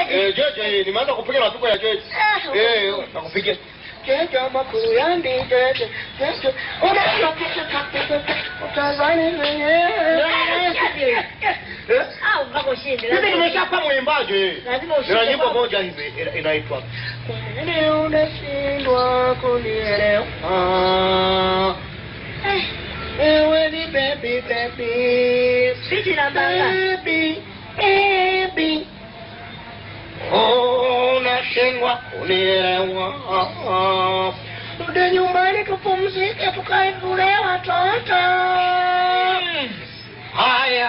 Eh, jeje, nimeanza kupiga mapigo ya jeje. Ah, Eh, nakupigia. Jeje makuu yandi jeje. Jeje. Unaona kitu kakete. Utazani mwenyewe. Eh? Ah, mpaka ushinde. Mimi nimeshakuwa mwimbaji. Lazima ushinde. Nina nyimbo moja hivi ina- inaitwa Kwa nini unashindwa kunielewa? Eh, Wewe ni baby baby. Biti namba ngapi? Baby, baby. Oh, unashindwa kunielewa. Rudi nyumbani tupumzike tukae tule watoto. Haya.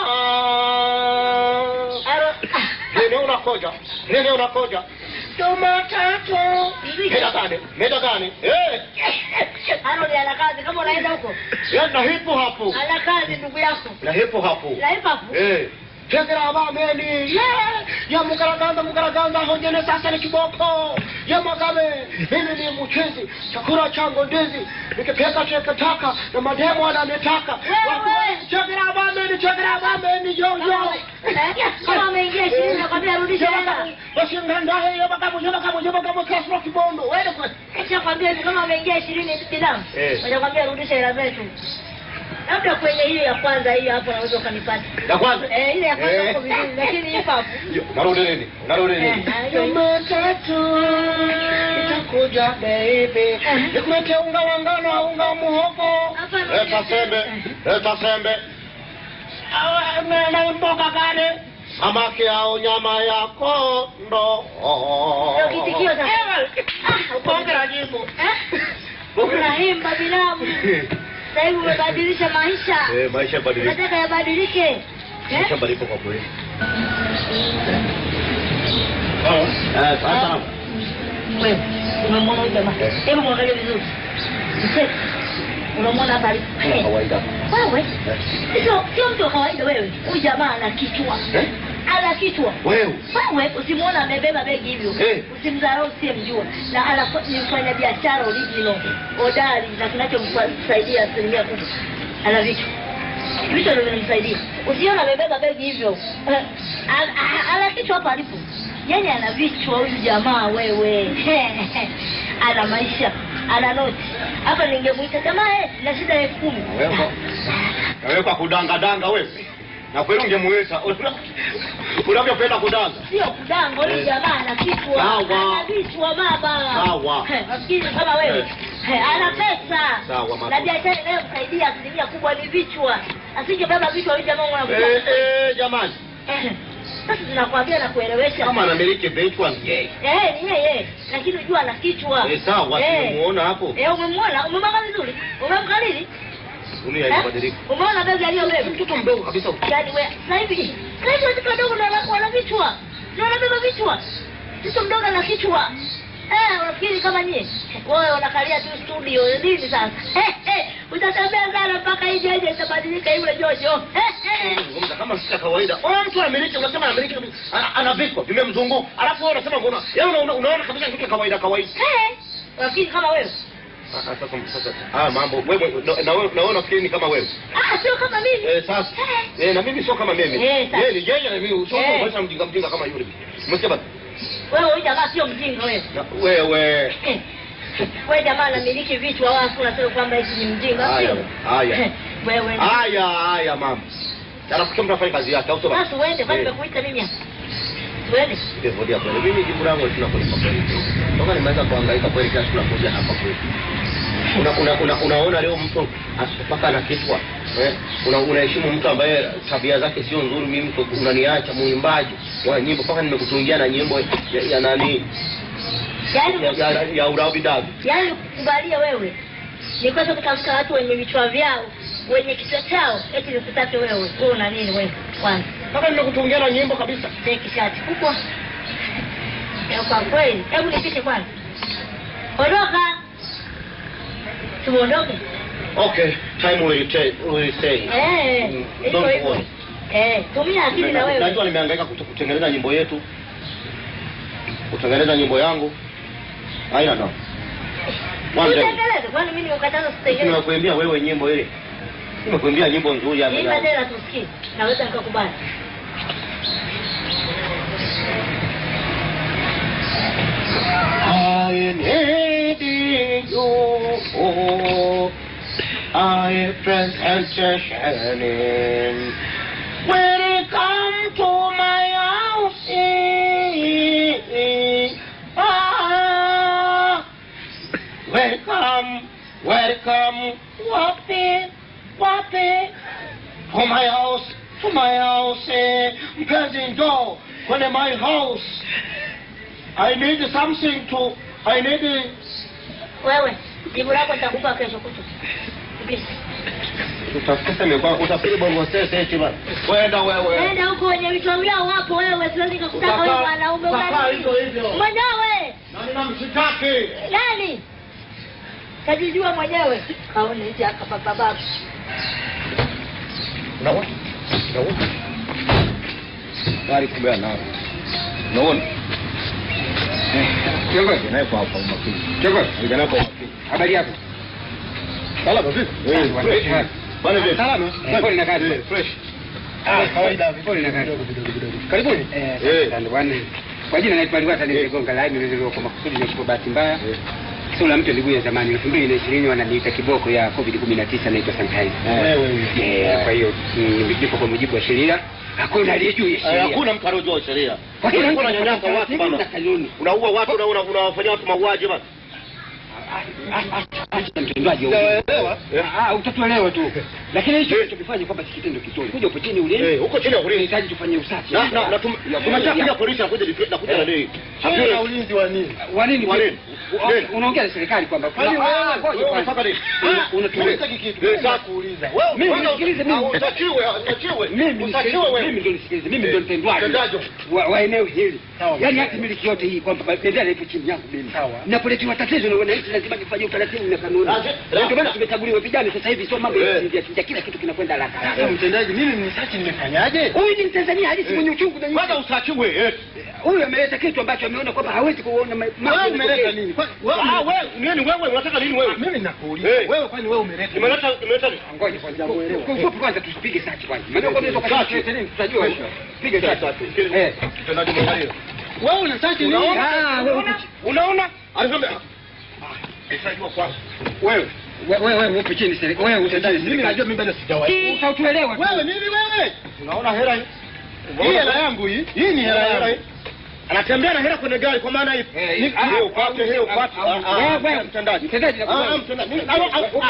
Aro- Nini unakoja? Nini unakoja? Jumatatu. Hivi- Meda gani? Meda gani? Eh. Arodi ana kazi kama unaenda huko. Ya na hipo hapo. Ana kazi ndugu yako. Na hipo hapo. Na hip hop. Eh. Tegera abameni. Yeah. Ya mugaraganda mugaraganda hongene sasa ni kiboko. Ya magabe. Mimi ni mchezi. Chakula changu ndizi. Nikipeka cheka taka na mademo ananitaka. Wewe. Tegera abameni, tegera abameni yo yo. Eh, Kama ameingia ishirini nakwambia rudisha hela. Washinganda hiyo bakabu yo bakabu yo bakabu kasro kibondo. Wewe kwa Kisha kwambia hivi kama ameingia ishirini binamu. Eh. Wanakwambia rudisha hela zetu. Labda kwenye hiyo ya kwanza hiyo hapo naweza ukanipata. ya kwanza. Eh, ile ya kwanza Eh. uko vizuri lakini hip hop. Yo, Narudi nini? Narudi nini? Eh, hiyo- Jumatatu itakuja baby, nikulete unga wa ngano au unga wa muhogo. Hapana. Leta sembe, leta sembe. Awa, na- na mboga gani? Samaki au nyama ya kondo. Ndio kitikio sasa. Ah, bonge la jibu. Eh? Unaimba binamu. Sasa hivi umebadilisha maisha. Eh, maisha badilika. Nataka yabadilike. Eh? Maisha badilika kwa kweli. Eh, sasa. Wewe umemwona huyu jamaa? Eh. Hebu mwangalie vizuri. Mzee, Unamwona hapa alipo? Kama kawaida. Wewe Eh. sio sio mtu wa kawaida wewe. Huyu jamaa ana kichwa. Eh? Ana kichwa. Wewe. Wewe usimwona amebeba begi hivyo. Eh. Usimdharau usiyemjua. Na anakuwa ni mfanya biashara original, hodari na kinachomsaidia asilimia kubwa. Ana vitu. Vitu ndio vinamsaidia. Usiona amebeba begi hivyo. Eh, ana- ana- Ana kichwa hapa alipo. Yaani ana vichwa huyu jamaa wewe. ana maisha, ana noti. Hapa ningemuita jamaa eh, na shida ya elfu kumi. Naweka naweka kudanga danga wewe. Na kweli ungemuita unavyopenda kudanga. Sio kudanga, huyu Eh. jamaa ana kichwa. Sawa. Ana vichwa baba. Sawa. Eh, Nafikiri kama wewe. Eh. Eh, Ana pesa. Sawa, mama. Na biashara inayomsaidia asilimia kubwa ni vichwa. Asingebeba vichwa huyu jamaa unakuta. Eh, eh, jamani. Eh. Sasa tunakwambia na kuelewesha. Kama anamiliki vichwa yeye. Eh, ni yeye. Lakini unajua ana kichwa. Eh, sawa, Eh. tumemuona hapo. Eh, umemwona? Umemwona vizuri? Umemkalili? Dunia Eh? inabadilika. Umeona begi aliyobeba? Mtoto mdogo kabisa. Yaani wewe sasa hivi sasa hivi watoto wadogo ndio wana- wana vichwa. Ndio wanabeba vichwa. Mtoto mdogo ana kichwa. Eh, unafikiri kama nyie? Wewe unakalia tu studio nini sasa? Eh, eh, utatembea sana mpaka hii jeje itabadilika yule Jojo. Eh, eh. Ngomza kama si cha kawaida. Ona mtu anamiliki unasema anamiliki kabisa. Ana- ana vichwa vimemzunguka. Alafu wewe unasema mbona? Yaani unaona unaona kabisa kitu kawaida kawaida. Eh, unafikiri kama wewe? Ah, ah, Sasa sasa ah mambo wewe na- na wewe na wewe unafikiri ni kama wewe. Ah, sio kama mimi. Eh, sasa eh, na mimi sio kama mimi. Eh, sasa. Yeye ni yeye na mimi sio Eh. kama mjinga mjinga kama yule. Umesikia basi? Wewe huyu jamaa sio mjinga wewe. Na wewe Eh. Wewe jamaa anamiliki vichwa wafu unasema kwamba eti ni mjinga Haya, sio? haya. Eh, Wewe. haya haya mama. Alafu kila mtu afanye kazi yake au sio basi? Sasa uende kwani Eh. nimekuita mimi hapa. Tuende. Ndio ndio kweli. Mimi jibu langu tunakulipa kweli. Toka nimeanza kuhangaika kweli kila siku nakuja hapa kweli. Una, una, una, unaona leo mtu asipaka na kichwa eh? una, unaheshimu mtu ambaye tabia zake sio nzuri. Mimi mtu unaniacha muimbaji wa nyimbo mpaka nimekutungia na nyimbo ya, ya nani Yaani ya, ya, ya urabi dabi. yaani kukubalia wewe ni kwenda kutafuta watu wenye vichwa vyao wenye kichwa chao eti nikutake wewe wewe una nini wewe kwanza Mpaka nimekutungia na nyimbo kabisa. teki shati kubwa Ya kwa kweli hebu nipishe kwanza ondoka tuondoke Okay, time will tell, will say. eh Mm, hivyo don't hivyo worry. eh tumia akili na Najua wewe nimehangaika kute- kutengeneza nyimbo yetu, kutengeneza nyimbo yangu. Haina no. One day. utengeleze kwani mimi nimekataza usitengeleze Nimekuimbia wewe nyimbo ile. Nimekuimbia nyimbo nzuri ya imba tena tusikie naweza nikakubali I need you. I presentation in. Welcome to my house. Ah, welcome, welcome, wapi, wapi, to my house, to my house. Eh, Mpenzi njoo kwenye my house. I need something to. I need. Wewe jibu lako nitakupa kesho kutwa. Kabisa. Utafikiri bongo sese eti bana. Kwenda wewe. Nenda huko wenye vichwa vyao wapo wewe, siwezi kukutaka wewe mwanaume Utakaa gani? hivyo hivyo. Mwenyewe Na ninamshitaki. nani? Kajijua mwenyewe. Kaone hizi hapa baba baba. Unaona? Unaona? Gari kubwa nao. Unaona? Kiongozi, Naye kwa hapa umakini. kiongozi, Vijana kwa umakini. habari yako? Salama vipi? Eh, fresh. fresh. Bana vipi? Salama. Eh, pole na kazi. Eh, fresh. Ah, kawaida. Pole na kazi. Karibuni. Eh, Eh. asante bwana. Kwa jina naitwa Liwata Nimegonga Lai, nilizaliwa kwa makusudi na kwa bahati mbaya. Sio la mtu ndugu ya zamani 2020 wananiita kiboko ya COVID 19 naitwa sanitizer. Eh, kwa hiyo mm, nipo kwa mujibu wa sheria. Hakuna aliye juu ya Eh, sheria. Hakuna mtu anajua sheria. Kwa kila mtu Unanyanyasa ananyanyasa watu bana. na kanuni. Unaua watu na una- unawafanyia watu mauaji bana. mtendaji Sijaelewa. Ah, utatuelewa tu. Lakini hicho tunachokifanya kwamba si kitendo kizuri. Kuja upo chini Eh, ulinzi. huko chini ya ulinzi. Tunahitaji tufanye usafi. Na na na tum- tumeshapiga polisi na kuja na kuja na nini? Hakuna ulinzi wa nini? Wa nini? Wa nini? Wa- Nini? Unaongea na serikali kwamba Kwani Ah, wewe- ngoja Wewe kwanza. unataka nini? Una- unatumia- Unataka kitu. Eh, Mimi sasa. nakuuliza. Mimi Wewe nisikilize mimi. Utachiwe, utachiwe. Mimi Utachiwe nisikilize, wewe. mimi ndo nisikilize, mimi ndo mtendwaji Mtendaji. wa, wa eneo hili. Sawa. Yaani hata miliki yote hii kwamba bendera ipo chini yangu mimi. Sawa. Napoletewa tatizo na wananchi lazima nifanye utaratibu na kanuni. Lazima- Na Ndio maana tumechaguliwa vijana sasa hivi sio mambo ya Eh. kuchinja chinja kila kitu kinakwenda haraka Sasa haraka. mtendaji, mimi mnisachi nimefanyaje? Huyu ni Mtanzania halisi mwenye uchungu na Kwanza usachiwe. eh. huyu ameleta kitu ambacho ameona kwamba hawezi kuona ma- mambo Wewe yanatokea. umeleta nini? Kwa- wewe Ah, ume- wewe nini wewe unataka nini wewe? Mimi nakuuliza. Eh. Wewe kwani wewe umeleta nini? Nimeleta nimeleta nini? Ngoja kwanza. Kwa ufupi kwanza tusipige sachi kwanza. Maana kwa nini Sachi. tukasema nini tutajua. Pige sachi. Sachi. Eh. Mtendaji mwangalie. Wewe unasachi nini? Unaona? Ah, wewe uko Unaona? Alisema Utajua kwanza. wewe wewe wewe upo chini serikali. Wewe Mtendaji, utendaji mimi najua mimi bado sijawahi. Utatuelewa. tu. Wewe nini wewe? Unaona hela hii? Hii hela yangu hii. Hii ni hela yangu. Anatembea na hela kwenye gari kwa maana hii. Eh, Ni- ah, hiyo upate, hiyo upate. ah, Ah, wewe, ah, wewe, mtendaji. mtendaji Ah, nakubali. ah, mtendaji. Mimi- ah, ah, ah, ah,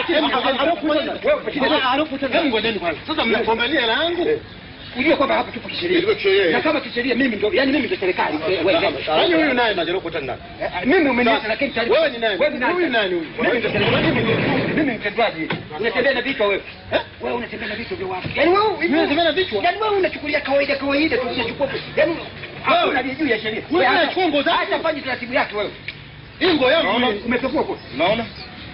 Hebu ngojeni kwanza. Sasa mnagombania hela yangu? Ujue kwamba hapa tupo kisheria. Ilivyo kisheria, Na eh. kama kisheria mimi ndo yani mimi ndo serikali. Wewe Kwani huyu naye Najaribu kukuta ndani. Eh, mimi umeniacha lakini tayari- Wewe ni nani? Wewe ni nani? Huyu nani huyu? Mimi ndo serikali. Mimi ndo- Mimi mtendaji. Unatembea na vichwa wewe. Wewe unatembea na vichwa vya watu. Yaani wewe Mimi natembea na vichwa? Yaani wewe unachukulia kawaida kawaida tu unachukua. Yaani hakuna aliye juu ya sheria. Wewe Hata- unachukua nguo zangu? Hata fanye taratibu yake wewe. Hii nguo yangu Unaona? hii. Umepekua kwa. Unaona?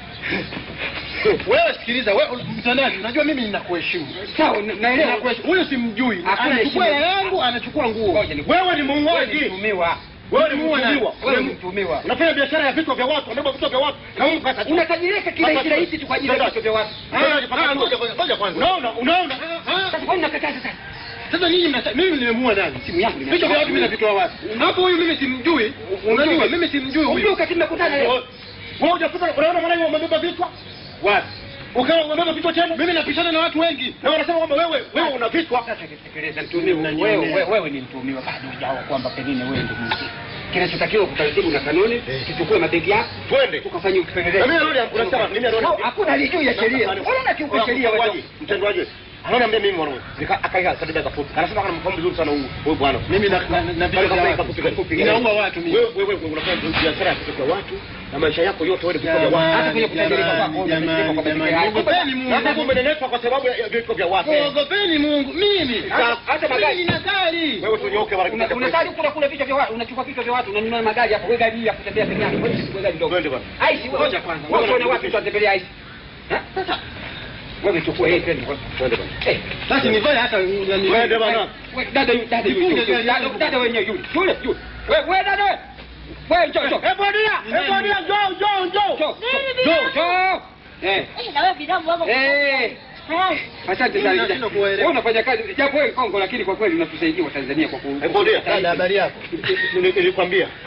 Wewe sikiliza, wewe mtendaji, unajua mimi ninakuheshimu. Sawa, na- naelewa. Ninakuheshimu. Huyu simjui. Hakuna Anachukua heshima. hela yangu, anachukua nguo. Ngoja ni- Wewe ni Wewe ni muuaji. mtumiwa. Wewe ni Mtumiwa nani? mtumiwa. Wewe ni mtumiwa. Unafanya biashara ya vichwa vya watu, unabeba vichwa vya watu. Na Mungu kata. Unatajirika kirahisi rahisi tu kwa ajili ya vichwa vya watu. Mtendaji, paka- ngoja kwanza, ngoja kwanza. Unaona? Unaona? Ah, Sasa kwa nini unakataa sasa? Sasa nyinyi mnata mimi nimemuua nani? Simu yangu Vichwa vya watu mimi navitoa wapi? Hapo huyu mimi simjui. Unajua mimi simjui Unajua huyu. wakati mmekutana leo. Wewe hujakuta unaona mwana umebeba vichwa? Wapi? Ukawa umebeba vichwa tena? Mimi napishana na watu wengi. Na wanasema kwamba wewe wewe una vichwa. Sasa tekeleza mtumiwa. Wewe wewe wewe ni mtumiwa bado hujawa kwamba pengine wewe ndio mtu. Kinachotakiwa kwa taratibu na kanuni, tuchukue mabegi yako, Twende. tukafanye Na upelelezi. mimi narudi unasema mimi narudi. No, Hakuna aliye juu ya sheria. Wewe unakiuka sheria wewe. Mtendaji. Anaona mimi mwanangu. Nika akaiga kadida kafupi. Anasema kana mfano vizuri sana huyu huyu bwana. Mimi na na na vichwa vya watu. Ninaua watu mimi. Wewe wewe unafanya biashara ya vichwa vya watu na maisha yako yote wewe ni vichwa vya watu. Hata kwenye kutajirika kwako, Jamani, umejisikia kwa jamani, peke yako. ogopeni Mungu. Nataka umenenetwa kwa sababu ya ya vichwa vya watu. Ogopeni Mungu. Mimi. Hata- hata Mimi magari. nina gari. Wewe tunyoke mara Una- kimoja. Unataka kula kula vichwa vya watu, unachukua vichwa vya watu, unanunua magari hapo, wewe gari ya kutembea peke yako, wewe si gari ndogo. Twende bwana. Aisi wewe. Ngoja kwanza, Wewe ngoja unaona watu watembelea aisi. Ha? Sasa Wewe chukua hii twende. Twende bwana. Eh. basi nivae hata nani. Twende bwana. Wewe dada yu- dada yu- Jifunge yu- gari dada- yako. dada wenyewe yule. Yule yule. Wewe wewe dada. Wewe njoo njoo. Eh bwana, eh bwana, njoo njoo njoo. Njoo. Nini Njoo. binamu? Njoo. Eh. Eh, na wewe binamu wako. Eh. Hai. Asante Mimi sana. nashindwa kuwaelewa. Wewe unafanya kazi japo wewe Kongo lakini kwa kweli unatusaidia wa Tanzania kwa ku. Eh bwana. Dada habari yako? Nili- Nilikwambia.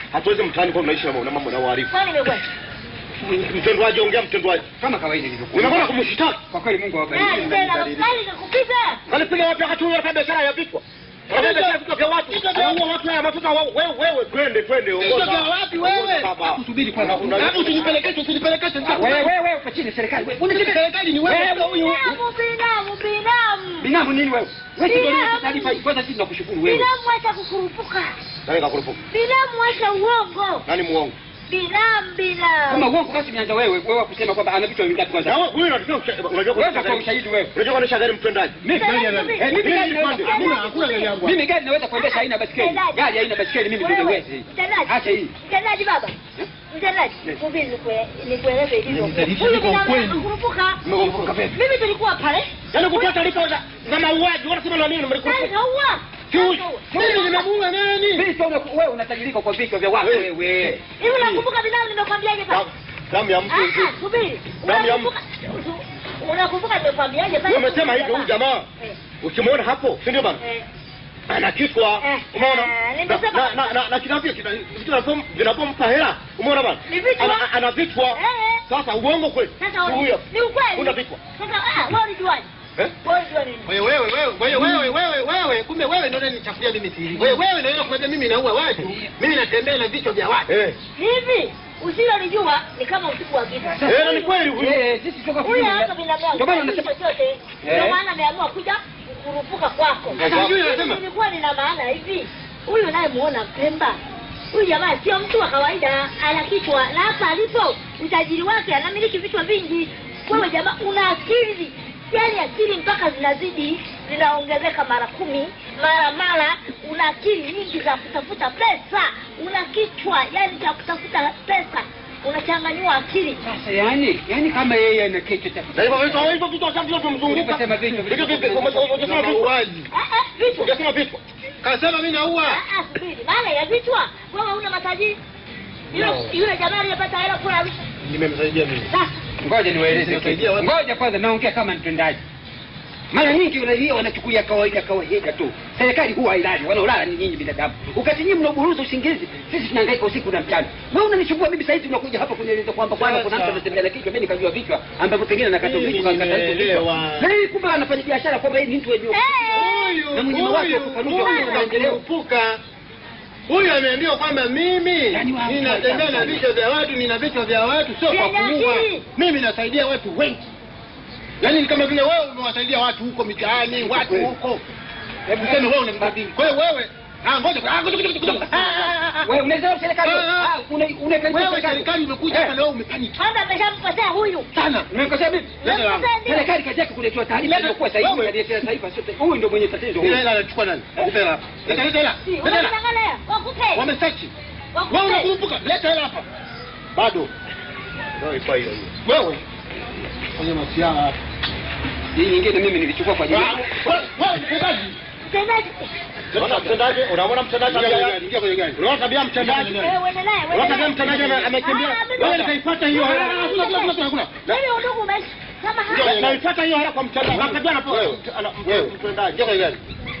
hatuwezi mtaani kwa tunaishi na na mambo na uhalifu. Kwani nimekwenda? Mtendwaji, ongea mtendwaji. kama kawaida ilivyokuwa. Unakwenda kumshitaki. Kwa kweli Mungu Nani awabariki. tena? Nani kakupita? Alipiga wapi wakati huyo anafanya biashara ya vichwa? Anafanya biashara ya vichwa vya watu. Anaua watu haya mafuta wewe wewe twende twende Vichwa ongoza. vya wapi wewe? Baba. Kusubiri kwanza. Una- una- Hebu usijipelekeshe, usijipelekeshe. Wewe wewe uko chini serikali. Wewe unachini Serikali ni wewe huyu. Binamu, binamu, binamu. Binamu nini wewe? Wewe ndio Binamu. unaleta taarifa hii. Kwanza sisi tunakushukuru wewe. Binamu acha kukurupuka. Nani kakurupuka? Binamu acha uongo. Nani muongo? Binamu, Kama binamu. uongo basi umeanza wewe. Wewe kusema kwamba ana vitu vingapi kwanza. Na wewe huyu unajua unajua Wewe kwa utakuwa ushahidi wewe. Unajua kuendesha gari mtendaji? Mimi Tena gari subiri. Eh, mimi gari naweza Tena Hakuna subiri. hakuna gari yangu. mimi gari naweza kuendesha haina basikeli. Mtendaji. Gari haina basikeli mimi ndio Wewe, niwezi. mtendaji. Acha hii. Mtendaji baba. Mtendaji, subiri nikue- nikueleze ilivyo. Nitarisha Huyu niko binamu ukweli. anakurupuka. Mmekurupuka vipi? Mimi tulikuwa pale. Yaani kutoa taarifa za za mauaji, wanasema na nini Nani mlikurupuka? kaua? Huyu- Mimi nimemuua nani? Mimi sio wewe unatajirika kwa vichwa vya watu Wewe. wewe. Hivi unakumbuka binamu nimekwambiaje pale? Damu- Damu ya mtu Ah, hivi. ah, subiri. Damu ya Unakumbuka unakumbuka nimekwambiaje pale? Wewe umesema hivi huyu jamaa Eh, ukimwona hapo, si ndio bana? eh. Ana kichwa. Eh, Umeona? eh, Na nimesema- na na- na na kinavyo kita- vitu vinavyo- vinavyompa hela. Umeona bana? Ni vichwa. Ana- Ana vichwa. Eh, eh. Sasa uongo kweli? Sasa Si uni- huyo. ni ukweli. Una vichwa. Sasa ah, wewe ulijuaje? Eh? Wewe ulijua nini? Wewe wewe wewe wewe wewe wewe wewe kumbe wewe ndio unanichafulia mimi siri. Wewe wewe ndio unakuambia mimi naua watu. Mimi natembea na vichwa vya watu. Eh. Hivi usilolijua ni kama usiku wa giza. Eh, na ni kweli huyu. Eh, sisi toka Huyu hapa binamu yangu. Ndio maana hajui unasema chochote. Ndio maana ameamua kuja kurupuka kwako. Sasa huyu Mimi anasema nilikuwa nina maana hivi. Huyu unayemuona Pemba huyu jamaa sio mtu wa kawaida, ana kichwa na hapa alipo utajiri wake anamiliki vichwa vingi. Wewe jamaa una akili, yaani akili mpaka zinazidi zinaongezeka mara kumi mara mara. Una akili nyingi za kutafuta pesa, una kichwa yani cha kutafuta pesa, unachanganywa akili. Sasa yani, yani kama yeye ana kichwa cha Na hivyo vitu hivyo vitu sasa ndio tumzunguka. Umesema vitu, Vitu vipi? Umesema vitu. mauaji. Ah, ah, vichwa Unasema vitu. Kasema mimi naua. Ah, ah, subiri. maana ya vichwa wewe una matajiri yule yule jamaa aliyepata hela kula vichwa Nimemsaidia mimi. sasa Ngoja niwaeleze Nisaidia kitu. watu. Ngoja kwanza naongea kama mtendaji. Mara nyingi raia wanachukulia kawaida kawaida tu. Serikali huwa hailali, wanaolala ni nyinyi binadamu. Wakati nyinyi mnaburuza usingizi, sisi tunahangaika usiku na mchana. Wewe unanichukua mimi saizi unakuja hapa kunieleza kwamba kwamba kuna mtu Sasa. anatembea na kichwa, mimi nikajua vichwa ambavyo pengine nakata Mimi vichwa kakata vichwa. nimeelewa. Na yeye kumbe anafanya biashara kwamba yeye ni mtu wenye Huyu Na mwenye mawazo ya huyu kufanuka huyu kwa maendeleo. anakurupuka. Huyu ameambiwa kwamba mimi Yaani wa- ninatembea na vichwa vya watu, nina vichwa vya watu, sio kwa Vyenye kuua. akili. Mimi nasaidia watu wengi. Yaani ni kama vile wewe umewasaidia watu huko mitaani, watu huko. Hebu sema wewe unambadili. Kwa hiyo wewe Ah, ngoja. Ah, ngoja, ngoja, ngoja. Ah, ah, ah, ah. Wewe unaweza serikali. Ah, ah. Ah, una unakaribia Wewe serikali imekuja hapa na wewe umepaniki kwanza ameshamkosea huyu sana. Umekosea mimi? Leta la- Amekosea ndio. Serikali kazi yake kuletea taarifa Leta- iliyokuwa sahihi wewe. kaletea taifa sote. Huyu ndio mwenye tatizo. Ile hela anachukua nani? Leta hela. Leta leta hela. Si, Leta hela. unamwangalia wakupe Wamesearch. wakupe Wewe unakumbuka? Leta hela hapa. Bado. Ndio ipo hiyo. Wewe. Fanya masiara hapa. Hii nyingine mimi nilichukua kwa ajili. Ah, wewe wewe mtendaji. mtendaji Unaona mtendaji, unaona mtendaji Ingia kwenye tabia gari, ingia kwenye gari. Unaona tabia mtendaji? Ingia kwenye wewe uende naye uende Unaona naye. tabia mtendaji ame- amekimbia. Ah, mimi- Wewe nitaifuata hiyo hela. Hakuna, hakuna, hakuna, hakuna. Mimi udugu umeisha kama Ndio, haya naifuata hiyo hela kwa mtendaji. Nakajua anapo Wewe. ana- Wewe. mtendaji. Ingia kwenye gari.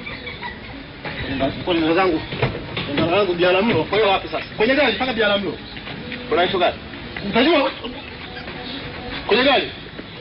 Kwa nenda zangu. Nenda zangu Bialamlo. Kwa hiyo wapi sasa? Kwenye gari mpaka Bialamlo. Kuna issue gani? Utajua kwenye gari.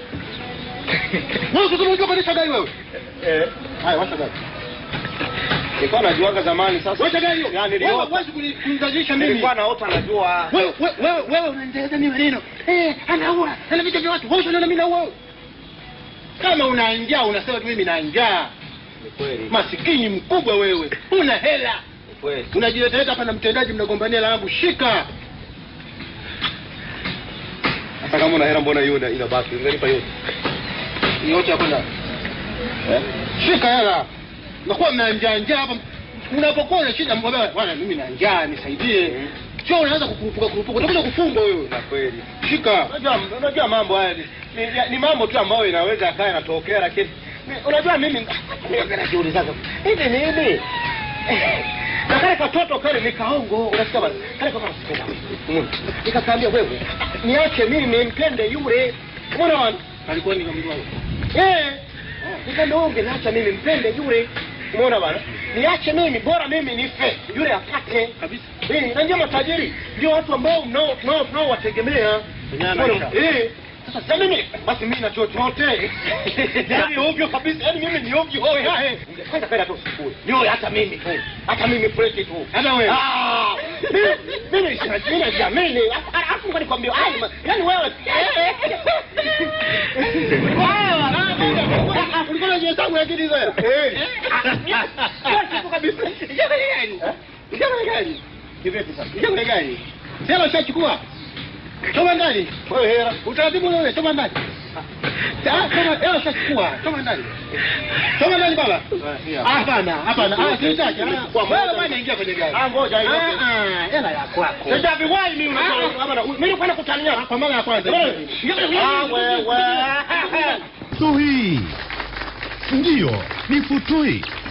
Wewe sasa unajua kuendesha gari wewe? Eh. Haya, washa gari. Nilikuwa najuaga zamani sasa. Washa gari hiyo. Yaani Wewe niliota. huwezi kuni- kunizalisha mimi. Nilikuwa naota najua. Wewe wewe wewe wewe unanieleza mimi maneno. Eh, anaua. Ana vitu vya watu. Wewe unaona mimi naua. wewe? Kama una njaa unasema tu mimi na njaa. Ni kweli. Masikini mkubwa wewe. Una hela. Ni kweli. Unajileteleta hapa na mtendaji mnagombania hela yangu. Shika. Hata kama una hela mbona hiyo ina- inabaki? Ungenipa yote. Yote ya kwenda. Eh? Shika hela. Nakuwa mna njaa njaa hapa. Unapokuwa na shida mkwambia bwana mimi na njaa nisaidie. Mhm. Sio unaanza kukurupuka kurupuka. Utakuja kufungwa wewe. Na kweli. Shika. Unajua unajua mambo haya ni, ni, ni mambo tu ambayo inaweza kaa yanatokea lakini ni- unajua mimi mimi najiulizaga hivi nini? Na kale katoto kale ni kaongo, unasikia bana? Kale katoto sikenda. Mm. Nikakaambia wewe, niache mimi nimpende yule. Unaona bana? Alikuwa ni kama Eh. Nikaambia wewe ungeniacha mimi mpende yule. Umeona bana? niache mimi bora mimi nife yule apate Kabisa. Eh, na ndio matajiri ndio watu ambao mnao mnao mnaowategemea Kwenye Bora- maisha. eh sasa sasa mimi basi mimi na chochote yani ovyo kabisa yani mimi ni ovyo oh ya eh kwanza kwenda tu sifuri ndio hata mimi tu hata mimi fresh tu Hata wewe. ah mimi mimi sina mimi najiamini alafu ngoja nikwambie ai ma- yani wewe Ulikuwa unajihesabu lakini hizo hela. eh ah kabisa Ingia kwenye gari. Ingia kwenye gari. kivipi sasa Ingia kwenye gari. Si hela ushachukua. Toma ndani. wewe hera Utaratibu ule ule, toma ndani. Ah, toma hela ushachukua. Toma ndani. Toma ndani baba. Ah, hapana, hapana. Ah, sitaki. Ah, Wewe bwana ingia kwenye gari. ah ngoja hiyo Ah, ah, hela ya kwako. sasa viwai mimi unajua kama mimi kwenda kutania Kwa mara ya kwanza. ah wewe Futui ndiyo ni Futui